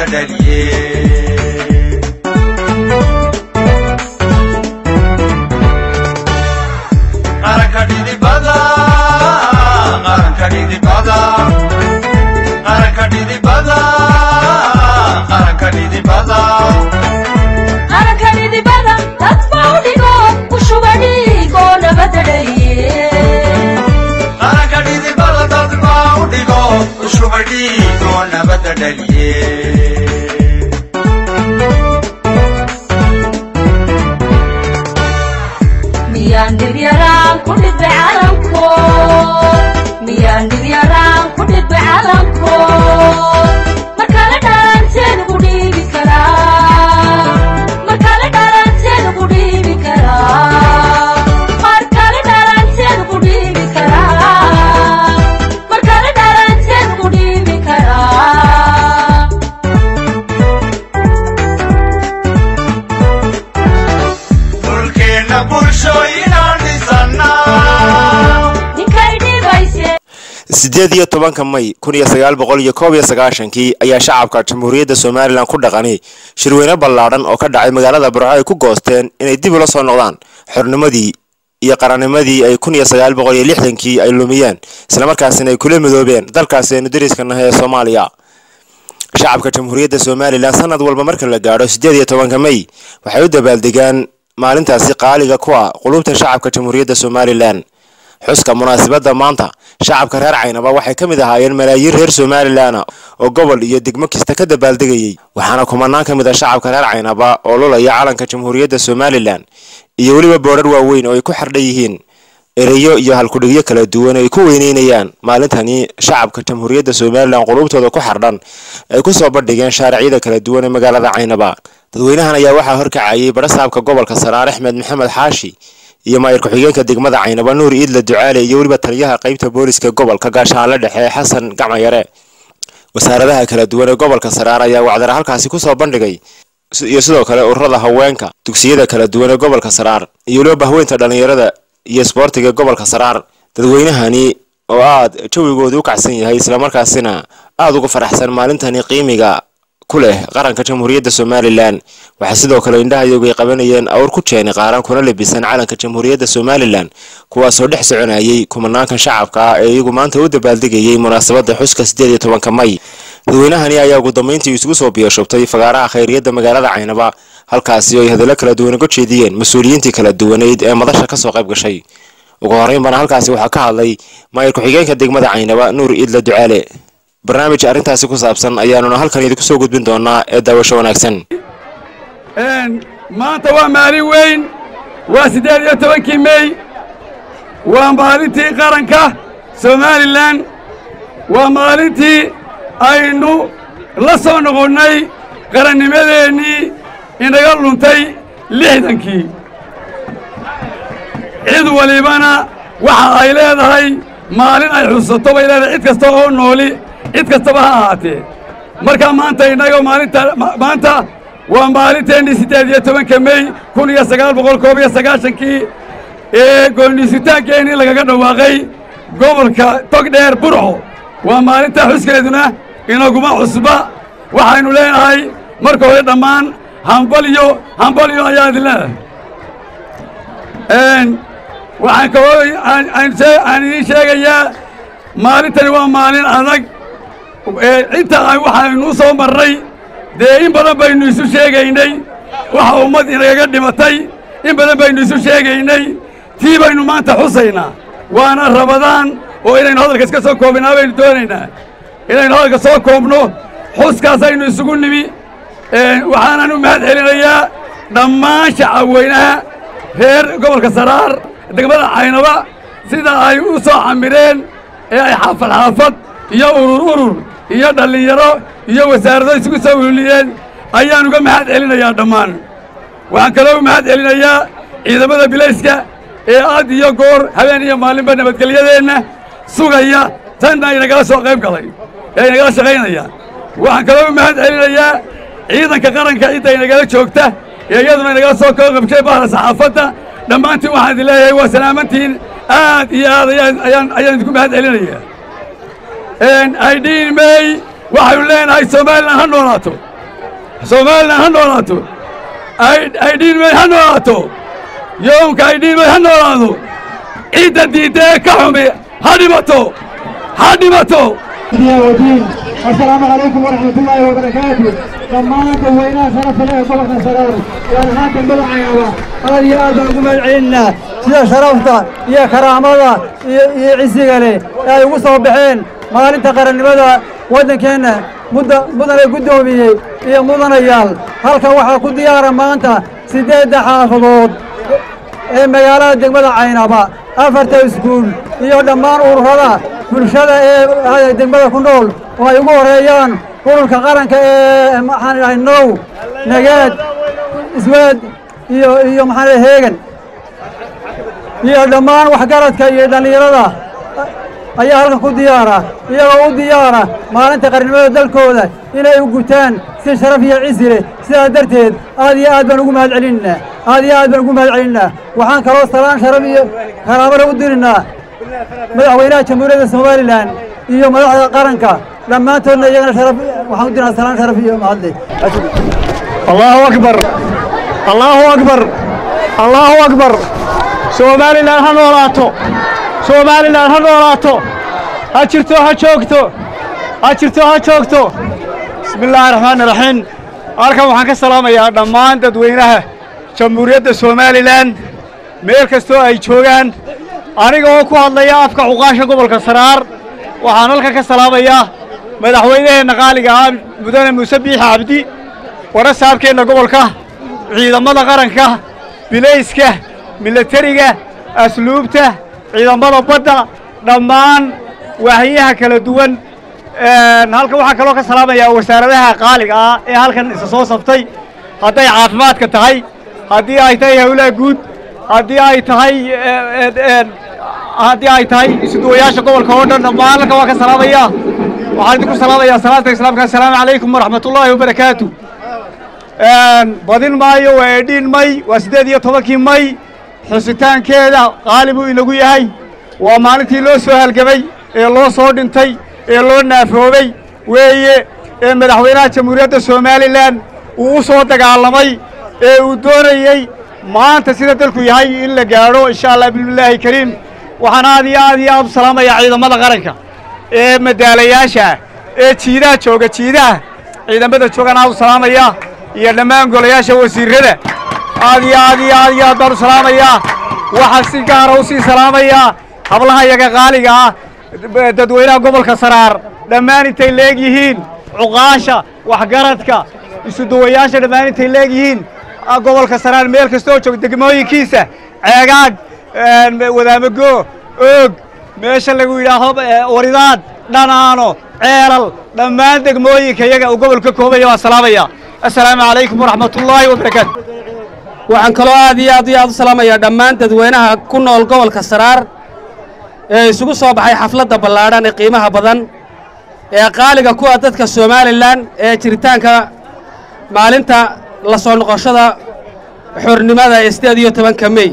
nabadda dhaliye qaranka dhidibada qaranka dhidibada qaranka dhidibada qaranka dhidibada qaranka dhidibada dadba u dhigo ku shuba dhiigo nabadda dhaliye qaranka dhidibada dad baa u dhigo ushubadhiigo nabadda dhaliye miyaan dhibyaraan ku dhidbay calanko miyaan dhibyaraan ku dhidbay calanko markale dhalanteen ugu dhiibi karaa markale dhalanteen ugu dhiibi karaa markale dhalanteen ugu dhiibi karaa markale dhalanteen ugu dhiibi karaa dhulkeenna bulshooyinaan dhisannaa ninkay dhibayse siddeed iyo tobanka may kun iyo sagaal boqol iyo koob iyo sagaashankii ayaa shacabka jamhuuriyadda somalilan ku dhaqani shirweyne ballaadhan oo ka dhacay magaalada burco ay ku goosteen inay dib ula soo noqdaan xornimadii iyo qarannimadii ay kun iyo sagaal boqol iyo lixdankii ay lumiyeen islamarkaasina ay kula midoobeen dalkaasi aynu dariska nahay ee soomaaliya shacabka jamhuuriyadda somalilan sanad walba marka la gaadho siddeed iyo tobanka may waxay u dabaaldegaan maalintaasi qaaliga ku ah qulubta shacabka jamhuuriyadda somalilan xuska munaasabadda maanta shacabka reer caynaba waxay ka mid ahaayeen malaayiin reer somalilan oo gobol iyo degmo kasta ka dabaaldegayey waxaana kumanaan ka mid ah shacabka reer caynaba oo lulaya calanka jamhuuriyadda somalilan iyo weliba boodhar waaweyn oo ay ku xardhan yihiin ereyo iyo halkudhigyo kala duwan ay ku weyneynayaan maalintani shacabka jamhuuriyadda somalilan qulubtooda ku xardhan ay ku soo bandhigeen shaaricyada kala duwan ee magaalada caynaba dadweynahan ayaa waxaa horkacayay barasaabka gobolka saraar axmed maxamed xaashi iyo maayir ku-xigeenka degmada caynaba nuur iidla ducaale iyo weliba taliyaha qaybta booliska gobolka gaashaanle dhexe xasan gacmayare wasaaradaha kala duwan ee gobolka saraar ayaa wacdara halkaasi kusoo bandhigay iyo sidoo kale ururada haweenka dugsiyada kala duwan ee gobolka saraar iyo weliba bahweynta dhallinyarada iyo isboortiga ee gobolka saraar dadweynahani oo aad jawigoodu u kacsan yahay islamarkaasina aada uga faraxsan maalintani qiimiga ku leh qaranka jamhuuriyadda somalilan waxaa sidoo kale indhahayogu ay qabanayeen awr ku jeeni qaaran kuna lebisan calanka jamhuuriyadda somalilan kuwaasoo dhex soconayay kumanaankan shacabka ah ee iyagu maanta u dabaaldegayay munaasabadda xuska siddeed iyo tobanka may dadweynahani ayaa ugu dambeyntii isugu soo biyashubtay fagaaraha khayriyadda magaalada caynaba halkaasi oo ay hadallo kala duwan uga jeediyeen mas-uuliyiintii kala duwaneyd ee madasha kasoo qayb gashay ugu horreyn bana halkaasi waxaa ka hadlay maayir ku-xigeenka degmada caynaba nuur iidla ducaale barnaamij arrintaasi ku saabsan ayaanuna halkan idinku soo gudbin doonaa ee daawasho wanaagsan maanta waa maalin weyn waa siddeed iyo tobankii mey waa maalintii qaranka somalilan waa maalintii aynu la soo noqonnay qarannimadeennii inaga luntay lixdankii cid walibana waxa ay leedahay maalin ay xusato bay leedahay cid kasta oo nooli cid kastaba ha ahaatee markaa maanta innaga maalinta maanta waa maalinteennii siddeed iyo tobanka mey kun iyo sagaal boqol koob iyo sagaashankii ee goonniisitaankeenii lagaga dhawaaqay gobolka togdheer burco waa maalinta xuskeeduna inaguma cusba waxaynu leenahay marka hore dhammaan hambalyo hambalyo ayaa idin leedahay waxaan kaloo aan idiin sheegayaa maalintani waa maalin adag inta waxaynu u soo marray dee in badan baynu isu sheegaynay waxa ummad inagaga dhimatay in badan baynu isu sheegaynay tii baynu maanta xusaynaa waana rabadaan oo inaynu hadalka iska soo koobinaa baynu doonaynaa inaynu hadalka soo koobno xuskaasaynu isugu nimi waxaanan u mahad celinayaa dhammaan shacabweynaha reer gobolka saraar degmada caynaba sida ay u soo camireen ee ay xaafad xaafad iyo urur urur iyo dhallinyaro iyo wasaarado isugu soo ululiyeen ayaan uga mahad celinayaa dhammaan waxaan kaloo u mahad celinayaa ciidamada bilayska ee aad iyo goor habeen iyo maalinba nabadgelyadeenna sugaya tanna inagala soo qayb galay ee inagala shaqaynaya waxaan kaloo u mahad celinayaa ciidanka qaranka cidda inagala joogta ee iyaduna inagala soo koo qabshay bahda saxaafadda dhammaantiin waxaan idin leeyahay waa salaamantiin aad iyo aad ayaan ayaan ayaan idinku mahad celinayaa aydhiin mey waxaynu leenahay somalilan ha noolaato somalilan ha noolaato aydhiinmay ha noolaato yoomka aydhiinmay ha noolaado ciidda diidda ee ka xumi ha dhimato ha dhimato ودين السلام عليكم ورحمة الله وبركاته لما أنتم وينا شرف له قبل سرار وأنا هاكم بالعيوة هذا يا أدعوكم العنا يا شرفتا يا كرامة يا عزيز عليه يا يوصل بحين ما أنت قرن ماذا ودن كان مدة مدة قدومي يا مدن يال هلك واحد كل ديار ما أنت سيدة حافظود ee magaalada degmada caynaba afarta iskuul iyo dhammaan ururada bulshada ee degmada ku nool oo ay ugu horeeyaan ururka qaranka ee maxaan idhahay now nageed isweed iyo iyo maxaan idhahay heegan iyo dhammaan waxgaradka iyo dhallinyarada ayaa halkan ku diyaara iyagoo u diyaara maalinta qarnimada dalkooda inay u gutaan si sharaf iyo cisi leh sidaa darteed aad iyo aad baan ugu mahad celinaynaa aad iyo aad baan ugu mahad celinaynaa waxaan kaloo salaan sharaf iyo karaamana u dirinnaa madaxweynaha jamhuuriyadda somalilan iyo madaxda qaranka dhammaantoodna iyagana sharaf waxaan u dirnaa salaan sharaf iyo mahadle allahu akbar allahu akbar allahu akbar somalilan ha noolaato somalilan ha noolaato ha jirto ha joogto ha jirto ha joogto bismi illaahi raxmaani raxiim halkan waxaan ka salaamayaa dhammaan dadweynaha jamhuuriyadda somalilan meel kastoo ay joogaan aniga oo ku hadlaya afka cuqaasha gobolka saraar waxaan halkan ka salaamayaa madaxweynaheenna qaaliga ah mudane muuse biixi cabdi wara saabkeenna gobolka ciidamada qaranka bilayska milatariga asluubta ciidamada badda dhammaan waahiyaha kala duwan halkan waxaan kaloo ka salaamayaa wasaaradaha qaaliga ah ee halkan isa soo sabtay hadday caafimaadka tahay haddii ay tahay howlaha guud haddii ay tahay haddii ay tahay isuduwayaasha gobolka oo dhan dhammaan halkan waan ka salaamayaa waxaan idinku salaamayaa salaanta islaamka assalaamu calaykum waraxmatullaahi wabarakaatu badin maayo waa edhiin may waa siddeed iyo tobankii may xusitaankeeda qaali buu inagu yahay waa maalintii loo soo halgamay ee loo soo dhintay ee loo naafoobay weeye ee madaxweynaha jamhuuriyadda somalilan uu u soo dagaalamay ee uu doonayey maanta sida dalku yahay in la gaadho insha allah bismillaahi kariim waxaan aad iyo aad iyo aad u salaamayaa ciidamada qaranka ee madaalayaasha ee jiidaha jooga jiidaha ciidamada joogaan aad u salaamayaa iyo dhammaan golayaasha wasiirrada aad iyo aad iyo aad iyo aad baan u salaamayaa waxaan si gaara u sii salaamayaa hablaha yaga qaaliga ah dadweynaha gobolka saraar dhammaan intay leeg yihiin cuqaasha waxgaradka isuduwayaasha dhammaan intay leeg yihiin gobolka saraar meel kastoo joog degmooyinkiisa ceegaag wadaamago oog meesha lagu yidhaaho waridaad dhanaano ceelal dhammaan degmooyinka iyaga uu gobolka koobaya waan salaamaya assalaamu calaykum waraxmatullaahi wabarakaatu waxaan kaloo aad iyo aad iyo aad u salaamayaa dhammaan dadweynaha ku nool gobolka saraar ee isugu soo baxay xafladda ballaadhan ee qiimaha badan ee qaaliga ku ah dadka somalilan ee jiritaanka maalinta la soo noqoshada xornimada ee siddeed iyo tobanka mey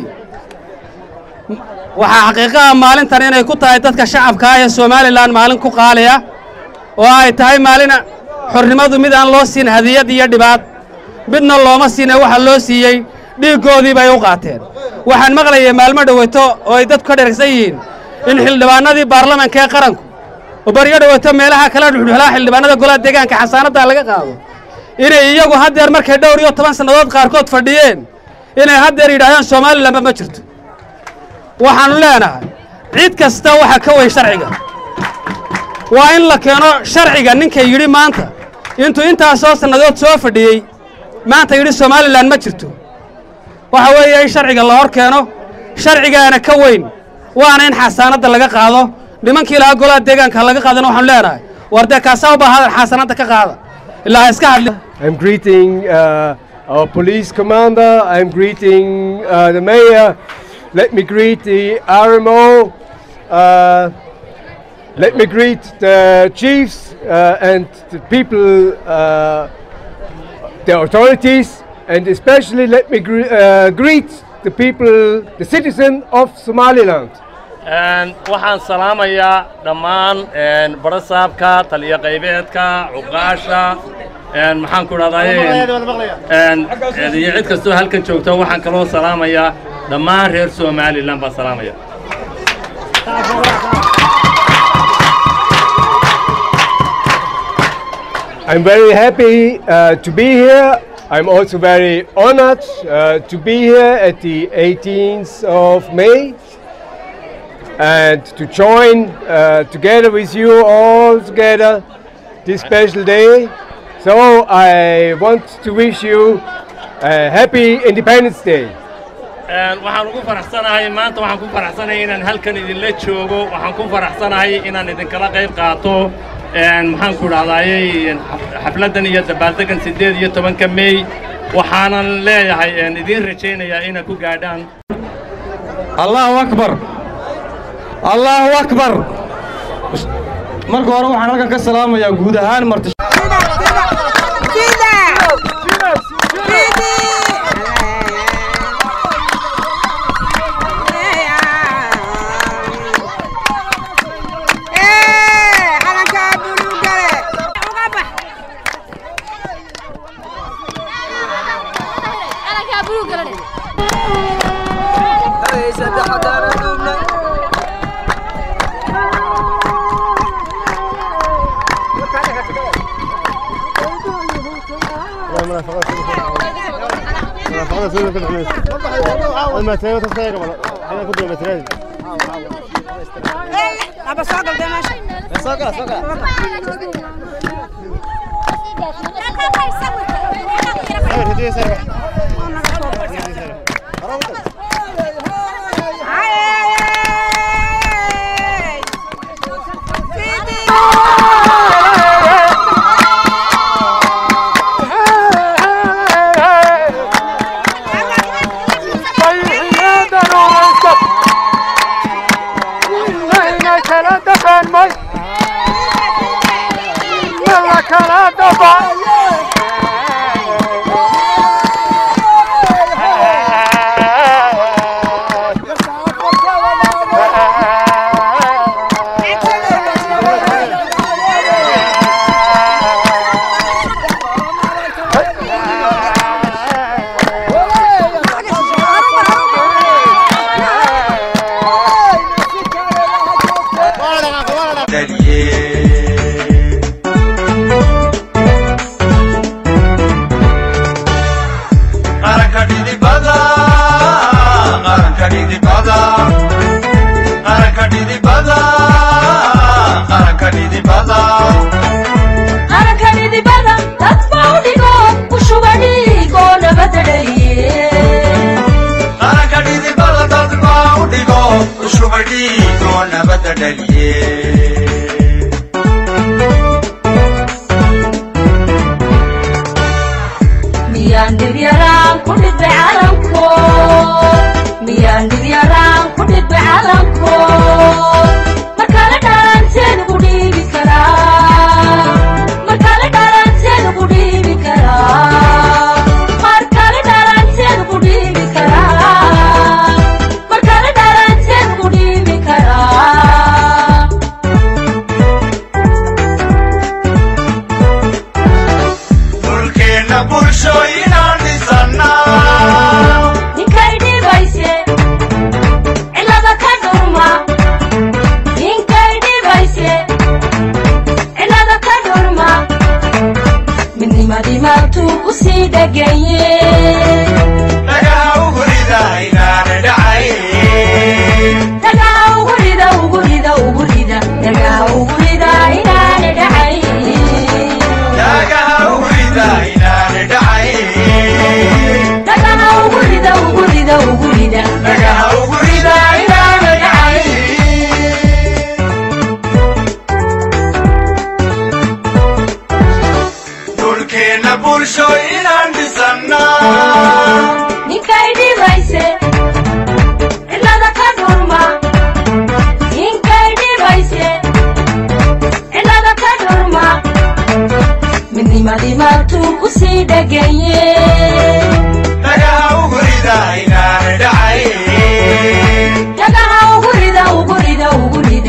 waxaa xaqiiqaha maalintan inay ku tahay dadka shacabka ah ee somalilan maalin ku qaaliya oo ay tahay maalin xornimadu mid aan loo siin hadiyad iyo dhibaad midna looma siine waxa loo siiyey dhiiggoodii bay u qaateen waxaan maqlayay maalmo dhoweyto oo ay dadku ka dheragsan yihiin in xildhibaanadii baarlamanka ee qaranku oo baryo dhoweyto meelaha kala dhuxdhuxlaa xildhibaanada golaha deegaanka xasaanaddaa laga qaado inay iyagu haddeer markay dhowr iyo toban sannadood qaarkood fadhiyeen inay haddeer yidhaahdaan somalilanba ma jirto waxaannu leenahay cid kasta waxa ka weyn sharciga waa in la keeno sharciga ninka yidhi maanta intuu intaasoo sannadood soo fadhiyey maanta yidhi somalilan ma jirto waxa weeye in sharciga la hor keeno sharcigaana ka weyn waana in xasaanadda laga qaado nimankii lahaa golaha deegaanka laga qaadana waxaanu leenahay war dee kaasaa u baahadan xasaanadda ka qaada ilaa ha iska hadli I'm greeting uh, our police commander. I'm greeting uh, the mayor. Let me greet the RMO. Uh, let me greet the chiefs uh, and the people, uh, the authorities, and especially let me gre- uh, greet the people, the citizen of Somaliland. waxaan salaamayaa dhammaan barasaabka taliyo qaybeedka cuqaasha maxaan ku dhahdaye iyo cid kastoo halkan joogto waxaan kaloo salaamayaa dhammaan reer somalilan baan salaamaya I'm very happy uh, to be here. I'm also very honored uh, to be here at the 18th of May and to join uh, together with you all together this special day. So I want to wish you a happy Independence Day. waxaan ugu faraxsanahay maanta waxaan ku faraxsanahay inaan halkan idinla joogo waxaan ku faraxsanahay inaan idinkala qayb qaato maxaan ku dhahdaayey xafladdan iyo dabaaldegan siddeed iyo tobanka mey waxaanan leeyahay idiin rajaynayaa inaad ku gaadhaan allahu akbar allahu akbar marka hore waxaan halkan ka salaamayaa guud ahaan marti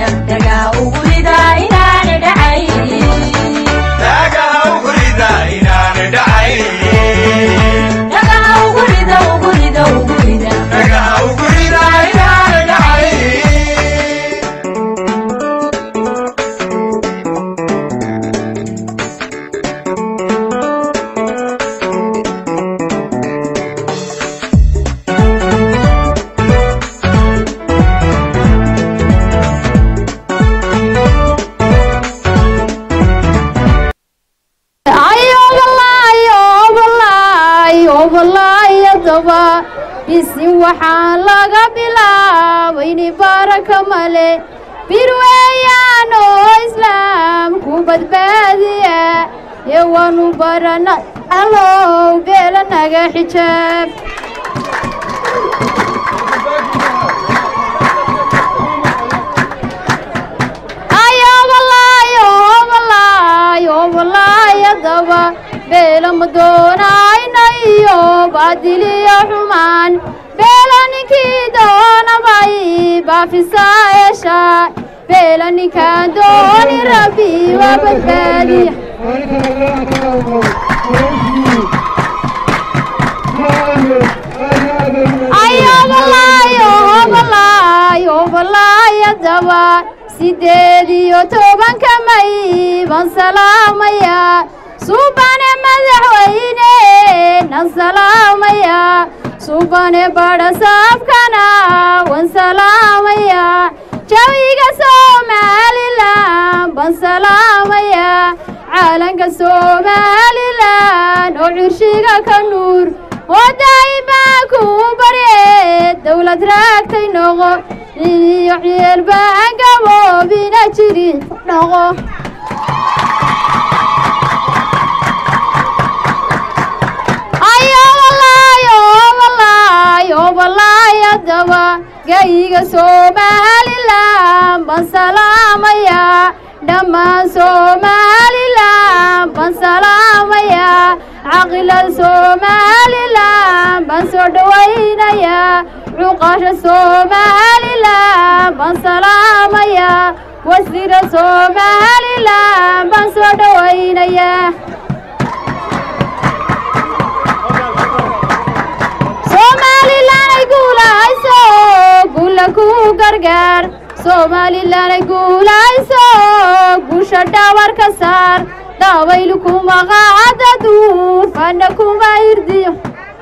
Daga ugurida ina bisin waxaan laga bilaabayni baraka male bir weeyaan oo islaamku badbaadiya ee waanu barana allow beela naga xijaab ayobalaayobalaayadaba beela ma doonaynayo baadiliyo xumaan beela ninkii doonabay baafisaa esha beela ninkaan dooni rabbi waa badbaadiya ayobalaayobalaayadaba sideed iyo tobanka may baan salaamaya subane madaxweyne nan salaamaya subane badhasaabkana wan salaamaya jawiga somalilan baan salaamaya caalanka somalilan oo curshiga ka nuur oo daa'ima ku barye dowlad raagtay noqo cidiyo ciel baan gaboobina jirin noqo ayobalaayobalaayadaba gayiga somalilan baan salaamaya dhammaan somalilan baan salaamaya caqilada somalilan baan soo dhowaynaya cuqasha somalilan baan salaamaya wasiira somalilan baan soo dhowaynaya somalilan ay guulayso guula ku gargaar somalilan ay guulayso guusha dhawar ka saar dabaylu kuma qaada duufana kuma irdiyo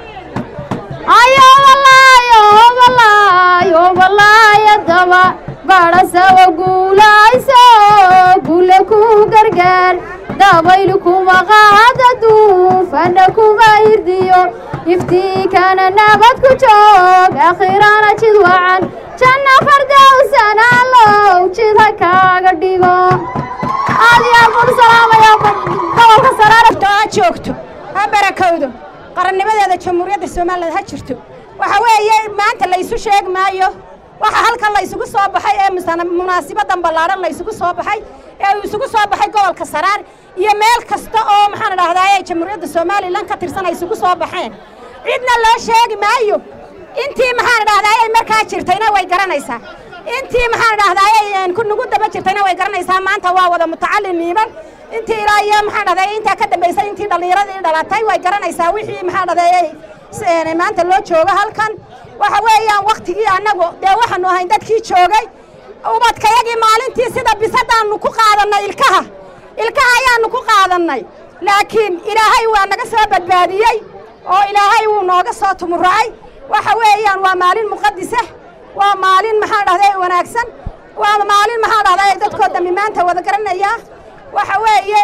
ayobalaayobalaayadaba badhasawa guulayso guula ku gargaar dabaylu kuma qaada duufana kuma irdiyo iftiikana nabad ku joog akhirana jid wacan janna fardowsana allow jid ha kaaga dhigo aad iyo aad baan u salaamaya gobolka saraare ha joogto ha barakowdo qarannimadeeda jamhuuriyadda somaliland ha jirto waxa weeye maanta laysu sheegi maayo waxa halkan laysugu soo baxay ee munaasibadan ballaadhan laysugu soo baxay ee uu isugu soo baxay gobolka saraar iyo meel kasta oo maxaan idhahdaa jamhuuriyadda somalilan ka tirsan ay isugu soo baxeen cidna loo sheegi maayo intii maxaan idhahdaa ay markaa jirtayna way garanaysaa intii maxaan idhahdaa ku nugu daba jirtayna way garanaysaa maanta waa wada mutacallin niiman intii ilaa iyo maxaan dhahdaa intaa ka dambaysay intii dhallinyaradii dhalatay way garanaysaa wixii maxaan dhahdaa maanta loo joogo halkan waxa weeyaan waktigii annagu dee waxaanu ahayn dadkii joogay ubadkayagii maalintii sida bisadaannu ku qaadannay ilkaha ilkaha ayaannu ku qaadannay laakiin ilaahay waa naga soo badbaadiyey oo ilaahay wuu nooga soo tumuracay waxa weeyaan waa maalin muqadisa waa maalin maxaan dhahday wanaagsan waa maalin maxaan dhahday dadkoo dambi maanta wada garanaya waxa weeye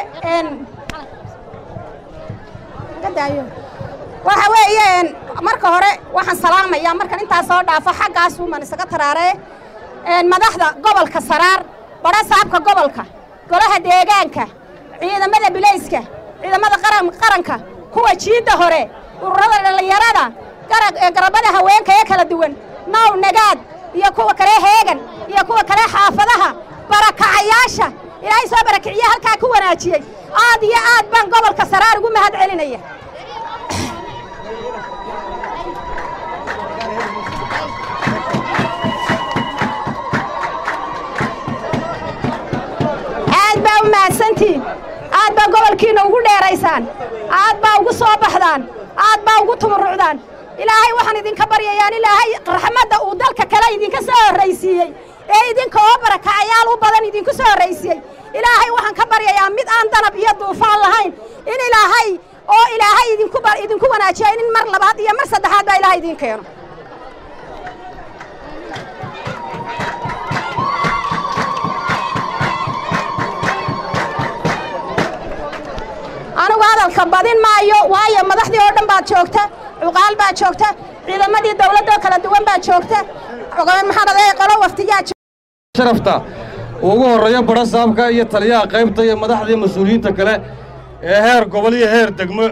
waxa weeye marka hore waxaan salaamayaa markan intaa soo dhaafo xaggaasuuman isaga taraaree madaxda gobolka saraar badha saabka gobolka golaha deegaanka ciidamada bilayska ciidamada qaranka kuwa jiidda hore ururada dhallinyarada garabada haweenka ee kala duwan naw nagaad iyo kuwa kale heegan iyo kuwa kale xaafadaha barakacayaasha ilaahay soo barakiciye halkaa ku wanaajiyey aad iyo aad baan gobolka saraar ugu mahad celinaya aad baa u mahadsantiin aad baa gobolkiina ugu dheeraysaan aad baa ugu soo baxdaan aad baa ugu tumurucdaan ilaahay waxaan idinka baryayaan ilaahay raxmadda uu dalka kale idinka soo horraysiiyey ee idinka oo barakacayaal u badan idinku soo horraysiiyey ilaahay waxaan ka baryayaa mid aan danab iyo duufaan lahayn in ilaahay oo ilaahay idinku idinku wanaajiya in mar labaad iyo mar saddexaad baa ilaahay idiin keeno anigu hadalka badin maayo waayo madaxdii oo dhan baad joogta cuqaal baa joogta ciidamadii dawladoo kala duwan baa joogta maxaan aday qolo waftiyaa sharafta uu ugu horreeyo badha saabka iyo taliyaha qaybta iyo madaxdii mas-uuliyiinta kale ee heer gobol iyo heer degmo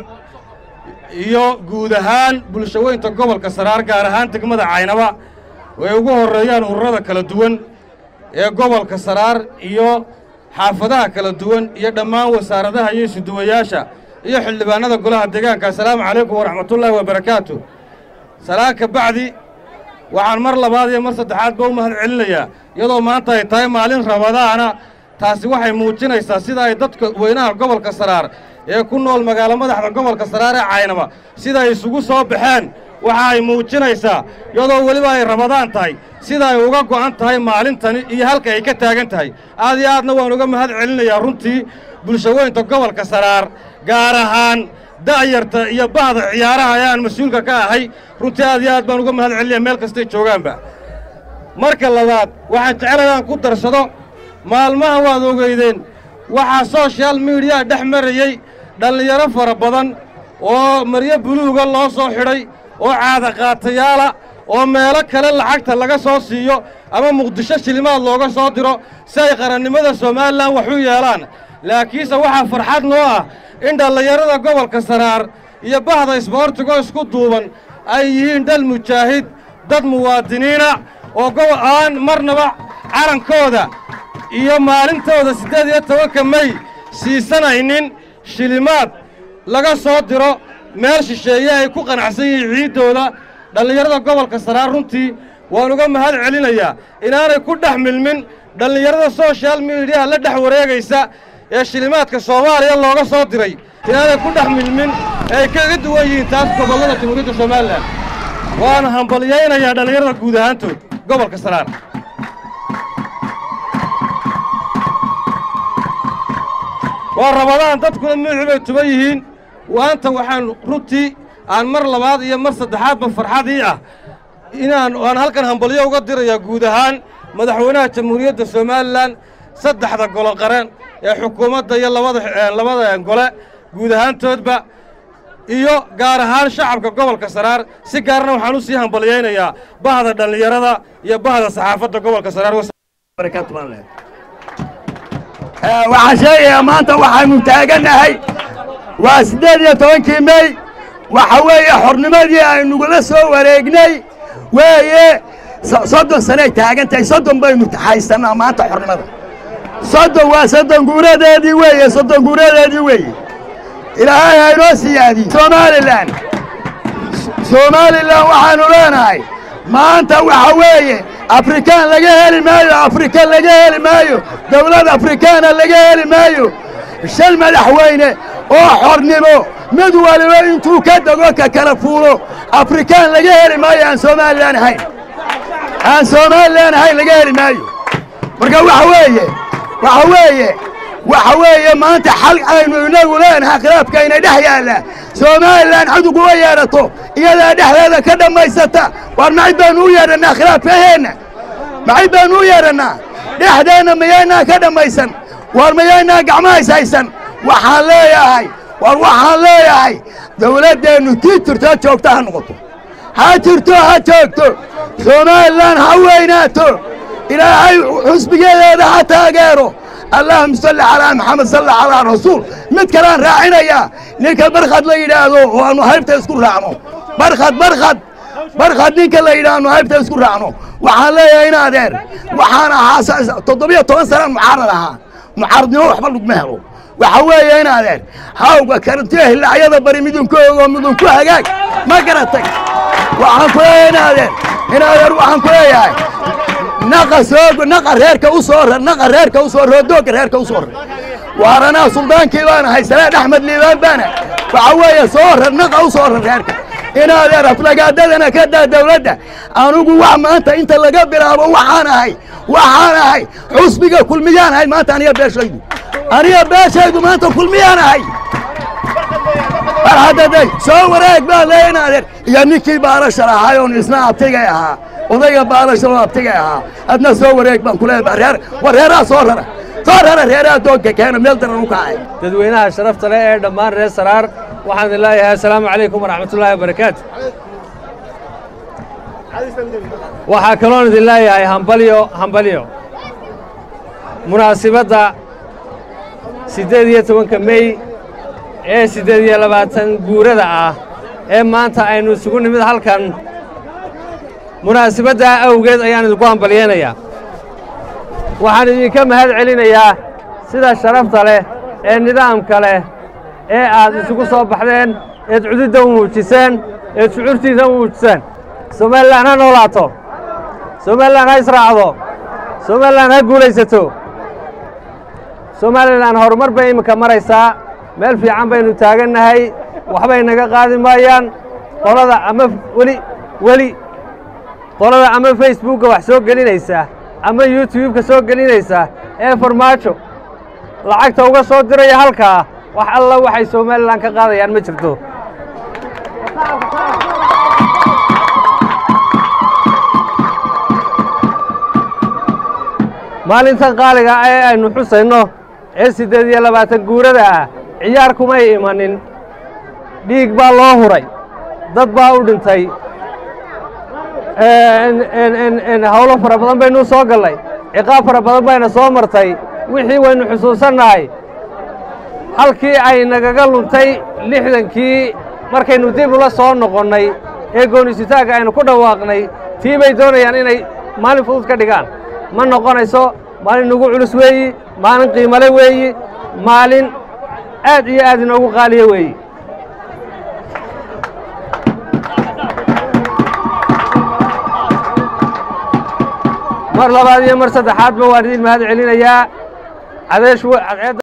iyo guud ahaan bulshaweynta gobolka saraar gaar ahaan degmada caynaba ay ugu horreeyaan ururada kala duwan ee gobolka saraar iyo xaafadaha kala duwan iyo dhammaan wasaaradaha iyo isuduwayaasha iyo xildhibaannada golaha deegaanka assalaamu calaykum waraxmatullaahi wabarakaatu salaan ka bacdi waxaan mar labaad iyo mar saddexaadba u mahad celinayaa iyadoo maanta ay tahay maalin rabadaana taasi waxay muujinaysaa sida ay dadka weynaha gobolka saraar ee ku nool magaalo madaxda gobolka saraar ee caynaba sida ay isugu soo baxeen waxa ay muujinaysaa iyadoo weliba ay rabadaan tahay sida ay uga go'an tahay maalintani iyo halka ay ka taagan tahay aad iyo aadna waan uga mahad celinayaa runtii bulshaweynta gobolka saraar gaar ahaan da'yarta iyo bahda ciyaaraha ee aan mas-uulka ka ahay runtii aad iyo aad baan uga mahad celinaya meel kastay joogaanba marka labaad waxaan jecelahay aan ku darsado maalmaha waad ogeydeen waxaa soshal miidiyaa dhex marayey dhallinyaro fara badan oo maryo buluuga loo soo xidhay oo caadaqaatayaala oo meelo kale lacagta laga soo siiyo ama muqdisho shilimaad looga soo diro si ay qarannimada somalilan wax u yeelaan laakiinse waxaa farxad noo ah in dhallinyarada gobolka saraar iyo bahda isboortigoo isku duuban ay yihiin dhal mujaahid dad muwaadiniina oo gobol aan marnaba calankooda iyo maalintooda siddeed iyo tobanka mey siisanaynin shilimaad laga soo diro meel shisheeye ay ku qanacsan yihiin ciiddooda dhallinyarada gobolka saraar runtii waan uga mahad celinayaa inaanay ku dhex milmin dhallinyarada soshal miidiyaha la dhex wareegaysa ee shilimaadka soomaaliya looga soo diray inaanay ku dhex milmin ee ay kaga duwan yihiin taas gobollada jamhuuriyadda somalilan waana hambalyaynayaa dhallinyarada guud ahaantood gobolka saraar waa rabadaan dadkuna madaxu bay tuban yihiin waanta waxaan runtii aan mar labaad iyo mar saddexaadba farxadii ah inaan aan halkan hambalyo uga dirayaa guud ahaan madaxweynaha jamhuuriyadda somalilan saddexda golo qaran ee xukuumadda iyo labada labada gole guud ahaantoodba iyo gaar ahaan shacabka gobolka saraar si gaarna waxaan u sii hambalyaynayaa bahda dhallinyarada iyo bahda saxaafadda gobolka saraar waxaan sheegayaa maanta waxaannu taagannahay waa siddeed iyo tobankii mey waxa weeye xornimadii aynugula soo wareegnay weeye soddon sanay taagan tahay soddon baynu haysannaa maanta xornimada soddon waa soddon guuradeedii weeye soddon guuradeedii weeye ilaahay haynoo siyaadiye somalilan somalilan waxaannu leenahay maanta waxa weeye afrikaan laga heli maayo afrika laga heli maayo dawlad afrikaana laga heli maayo shan madaxweyne oo xornimo mid waliba intuu ka dego ka kala fuulo afrikaan laga heli maayo aan somalilan ahayn aan somalilan ahayn laga heli maayo marka waxa weeye waxa weeye waxa weeye maanta xal aynu inagu leenahay khilaafkayna dhex yaalla somalilan cid uguga yeedhato iyadaa dhexdeeda ka dhammaysata waar macid baannu u yeedhannaa khilaafkaheenna macid baannu u yeedhannaa dhexdeenna mayaynaa ka dhammaysan waar mayaynaa gacmahays haysan waxaan leeyahay waar waxaan leeyahay dawladdeennu tii jirto ha joogto ha noqoto ha jirto ha joogto somalilan ha weynaato ilaahay xusbigeedeeda ha taageero allahuma salli calaa maxamed salla calaa rasuul mid kalaan raacinayaa ninka barkhad la yidhaahdo oo aanu haybta isku raacno barkhad barkhad barkhad ninka la yidhaah aanu haybta isku raacno waxaan leeyahay in adeer waxaan ahaa toddobiyo toban sanaan mucaarad ahaa mucaaradnimo waxba laguma helo waxa weeye in adeer hawga karantiyo hilacyada bari midunku ogo midunku hagaag ma garatay waxaan ku leeyahay in adeer in adeer waxaan ku leeyahay naqa soo naqa reerka u soo rar naqa reerka u soo rar doogga reerka u soo rar waaranaa suldaankii baana haysaneen axmed liibaan baana waxa weeye soo rar naqa u soo rar reerka inaadeer aflagaadadana ka daa dawladda anugu wax maanta inta laga bilaabo waxaan ahay waxaan ahay xusbiga kulmiyaan ahay maanta aniga beeshaydu aniga beeshaydu maanta kulmiyaan ahay mar haddaday soo wareeg baa leeya inaadeer iyo ninkii baalasha lahaay oon isna abtigay ahaa odayga baalasha oo abtigay ahaa adna soo wareeg baan ku leeyahay reer war reeraha soo rara soo rara reeraha doogga keena meel daran u kacay dadweynaha sharafta leh ee dhammaan reer saraar waxaan idin leeyahay assalaamu calaykum waraxmatullaahi wabarakaatu waxaa kaloon idin leeyahay hambalyo hambalyo munaasibadda siddeed iyo tobanka mey ee siddeed iyo labaatan guurada ah ee maanta aynu isugu nimid halkan munaasibaddaa awgeed ayaan idinku hambalyaynayaa waxaan idinka mahad celinayaa sida sharafta leh ee nidaamka leh ee aad isugu soo baxdeen eed cududda u muujiseen eed shucuurtiisa u muujiseen somalilan ha noolaato somalilan ha israacdo somalilan ha guulaysato somalilan horumar bay iminka maraysaa meel fiican baynu taagannahay waxbay naga qaadi maayaan qolada ama weli weli qolada ama facebookga wax soo gelinaysa ama youtubeka soo gelinaysa ee farmaajo lacagta uga soo diraya halkaa wax alla waxay somalilan ka qaadayaan ma jirto maalintan qaaliga ee aynu xusayno ee siddeed iyo labaatan guurada ah ciyaar kumay imanin dhiig baa loo huray dad baa u dhintay howlo fara badan baynu soo gallay ciqaab fara badan bayna soo martay wixii waynu xusuusannahay halkii ay nagaga luntay lixdankii markaynu dib ula soo noqonnay ee goonisitaanka aynu ku dhawaaqnay tii bay doonayaan inay maalin fudud ka dhigaan ma noqonayso maalin nagu culus weeyi maalin qiimale weeyi maalin aad iyo aad inoogu qaaliya weeyi mar labaad iyo mar saddexaadba waan idin mahad celinayaa cadeesh cadceedda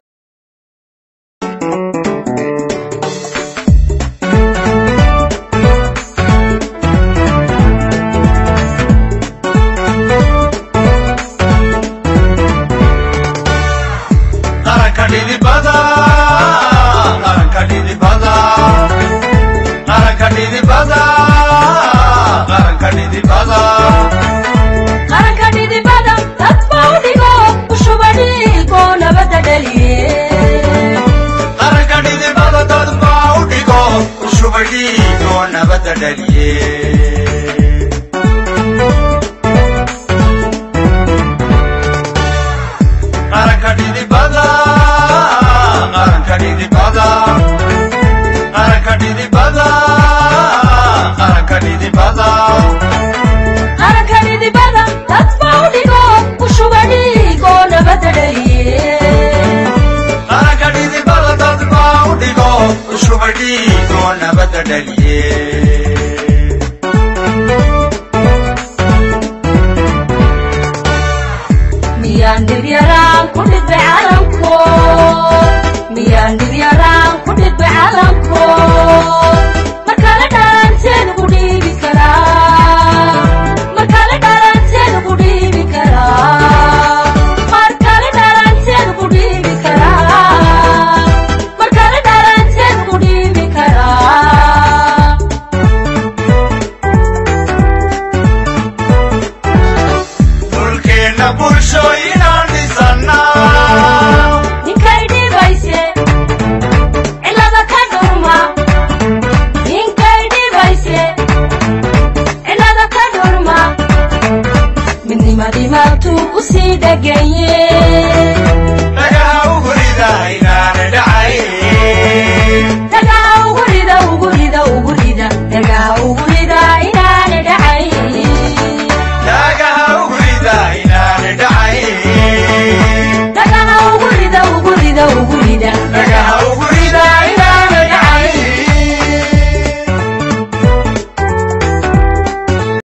qaranka dhidibada qaranka dhidibada qaranka dhidibada qaranka dhidibada qaranka dhidibada dadba u dhigo ushuba dhiigo nabadda dhaliye qaranka dhidibada dad baa u dhigo ushuba dhiigo nabadda dhaliye qaranka dhidibada qaranka dhidibada qaranka dhidibada qaranka dhidibada qaranka dhidibada dadba u dhigo ushuba dhiigo nabadda dhaliye qaranka dhidibada dad baa u dhigo ushuba dhiigo nabadda dhaliye